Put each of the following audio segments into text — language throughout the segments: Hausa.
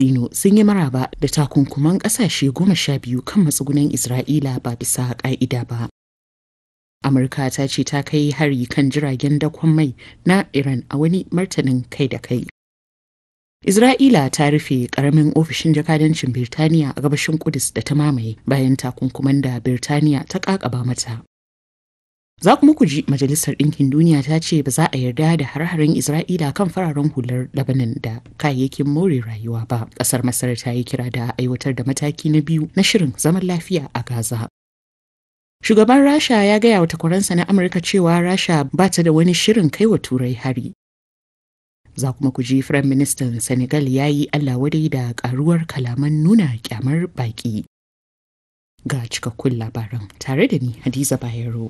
Dino sun yi maraba da takunkuman ƙasashe goma sha biyu kan matsugunan Isra'ila ba bisa ƙa'ida ba. Amurka ta ce ta kai hari kan jiragen dakon mai na Iran a wani martanin kai da kai. Isra'ila ta rufe ƙaramin ofishin jakadancin Birtaniya a gabashin Kudus da ta mamaye bayan takunkuman da Birtaniya ta ƙaƙaba mata. Za kuma ku ji Majalisar Ɗinkin Duniya ta ce ba za a yarda da har-haren Isra'ila kan fararen hular Lebanon da kayayyakin more rayuwa ba. Ƙasar Masar ta yi kira da aiwatar da mataki na biyu na shirin zaman lafiya a Gaza. Shugaban Rasha ya gaya wa takwaransa na Amurka cewa Rasha ba ta da wani shirin kai wa Turai hari. Za kuma ku ji Firayim Ministan Senegal ya yi Allah wadai da karuwar kalaman nuna kyamar baƙi. Ga cikakkun labaran tare da ni Hadiza Bayero.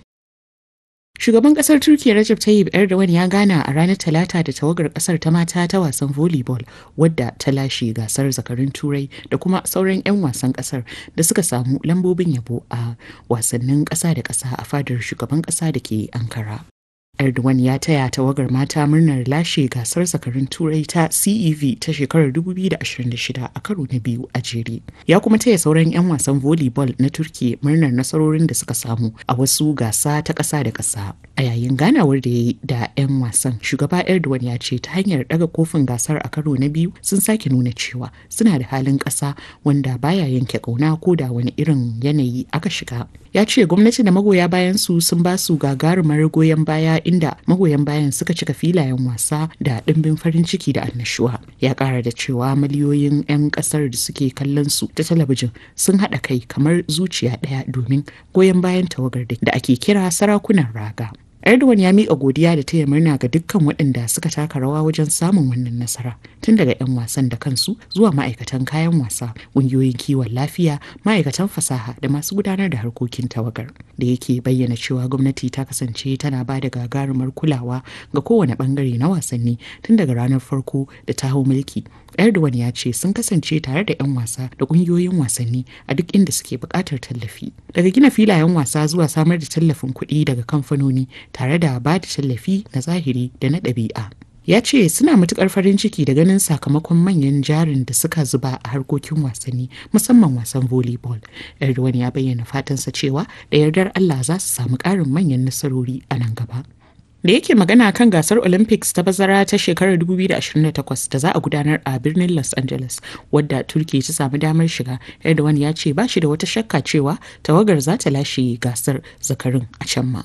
Shugaban kasar Turkiyya Recep Tayyip Erdogan ya gana a ranar Talata da tawagar kasar ta mata ta wasan volleyball wadda ta lashe gasar zakarun Turai da kuma sauran 'yan wasan kasar da suka samu lambobin yabo a wasannin ƙasa da ƙasa a fadar shugaban ƙasa da ke Ankara. Erdogan ya taya tawagar mata murnar lashe gasar zakarun turai ta CEV ta shekarar 2026 a karo na biyu a jere. Ya kuma taya sauran 'yan wasan volleyball na Turki murnar nasarorin da suka samu a wasu gasa ta ƙasa da ƙasa. A yayin ganawar da ya yi da 'yan wasan, shugaba Erdogan ya ce ta hanyar daga kofin gasar a karo na biyu sun sake nuna cewa suna da halin ƙasa wanda baya yanke ƙauna ko da wani irin yanayi aka shiga. Ya ce gwamnati da magoya bayan su sun ba su gagarumar goyon baya inda magoyan bayan suka cika filayen wasa da ɗimbin farin ciki da annashuwa ya ƙara da cewa miliyoyin 'yan ƙasar da suke kallon su ta talabijin sun haɗa kai kamar zuciya ɗaya domin goyon bayan tawagar da ake kira sarakunan raga Erdogan ya miƙa godiya da taya murna ga dukkan waɗanda suka taka rawa wajen samun wannan nasara tun daga 'yan wasan da kansu zuwa ma'aikatan kayan wasa ƙungiyoyin kiwon lafiya ma'aikatan fasaha da masu gudanar da harkokin tawagar da yake bayyana cewa gwamnati ta kasance tana ba da gagarumar kulawa ga kowane ɓangare na wasanni tun daga ranar farko da ta hau mulki Erdogan ya ce sun kasance tare da 'yan wasa da ƙungiyoyin wasanni a duk inda suke buƙatar tallafi. Daga gina filayen wasa zuwa samar da tallafin kuɗi daga kamfanoni tare da ba da tallafi na zahiri da na ɗabi'a. ya ce suna matukar farin ciki da ganin sakamakon manyan jarin da suka zuba a harkokin wasanni musamman wasan volleyball erdogan ya bayyana fatansa cewa da yardar allah za su samu ƙarin manyan nasarori a nan gaba da yake magana kan gasar olympics ta bazara ta shekarar 2028 da za a gudanar a birnin los angeles wadda turki ta samu damar shiga erdogan ya ce ba shi da wata shakka cewa tawagar za ta lashe gasar zakarin a can ma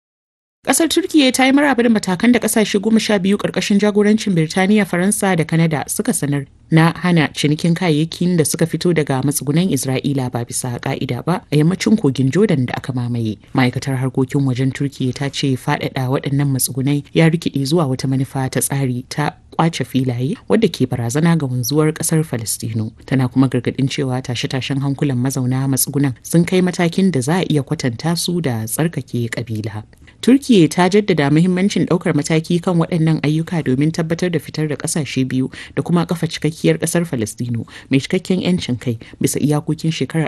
Kasar Turkiyya ta yi maraba da matakan da kasashe goma sha biyu karkashin jagorancin Birtaniya, Faransa da Kanada suka sanar na hana cinikin kayayyakin da suka fito daga matsugunan Isra'ila ba bisa ka'ida ba a yammacin kogin Jordan da aka mamaye. Ma'aikatar harkokin wajen Turkiyya ta ce faɗaɗa waɗannan matsugunai ya rikide zuwa wata manufa ta tsari ta kwace filaye wadda ke barazana ga wanzuwar kasar Falistino. Tana kuma gargadin cewa tashe-tashen hankulan mazauna matsugunan sun kai matakin da za a iya kwatanta su da tsarkake kabila. Turkiyya ta jaddada muhimmancin ɗaukar mataki kan waɗannan ayyuka domin tabbatar da fitar da ƙasashe biyu da kuma kafa cikakkiyar ƙasar Falastino mai cikakken 'yancin kai bisa iyakokin shekarar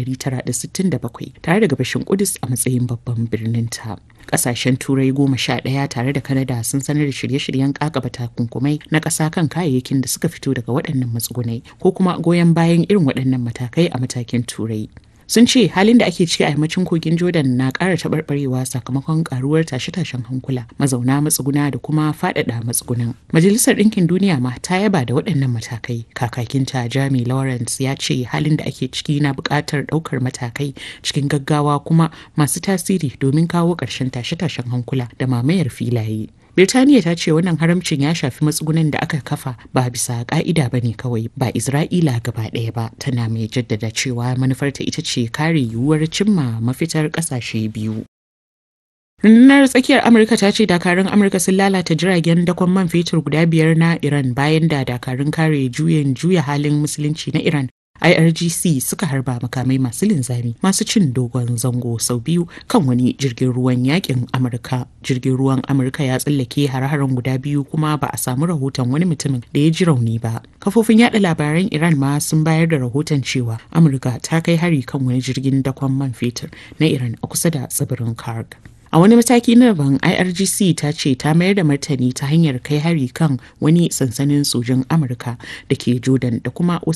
1967 tare da gabashin Kudus a matsayin babban birnin ta. Ƙasashen Turai goma sha ɗaya tare da Kanada sun sanar da shirye-shiryen ƙaƙaba takunkumai na ƙasa kan kayayyakin da suka fito daga waɗannan matsugunai ko kuma goyon bayan irin waɗannan matakai a matakin Turai. sun ce halin da ake ciki a yammacin kogin jordan na ƙara taɓarɓarewa sakamakon ƙaruwar tashe-tashen hankula mazauna matsuguna da kuma faɗaɗa matsugunan majalisar ɗinkin duniya ma ta yaba da waɗannan matakai kakakinta jami lawrence ya ce halin da ake ciki na buƙatar ɗaukar matakai cikin gaggawa kuma masu tasiri domin kawo ƙarshen tashe-tashen hankula da mamayar filaye Birtaniya ta ce wannan haramcin ya shafi matsugunan da aka kafa ba bisa ka'ida ba ne kawai ba Isra'ila gaba ɗaya ba tana mai jaddada cewa manufarta ita ce kare yiwuwar cimma mafitar ƙasashe biyu. Rundunar tsakiyar Amurka ta ce dakarun Amurka sun lalata jiragen dakon man fetur guda biyar na Iran bayan da dakarun kare juyin juya halin musulunci na Iran IRGC suka harba makamai masu linzami masu cin dogon zango sau biyu kan wani jirgin ruwan yakin Amurka. Jirgin ruwan Amurka ya tsallake har-haren guda biyu kuma ba a samu rahoton wani mutumin da ya ji rauni ba. Kafofin yada labaran Iran ma sun bayar da rahoton cewa Amurka ta kai hari kan wani jirgin dakon man fetur na Iran a kusa da tsibirin Karg. A wani mataki na daban IRGC ta ce ta mayar da martani ta hanyar kai hari kan wani sansanin sojin Amurka da ke Jordan da kuma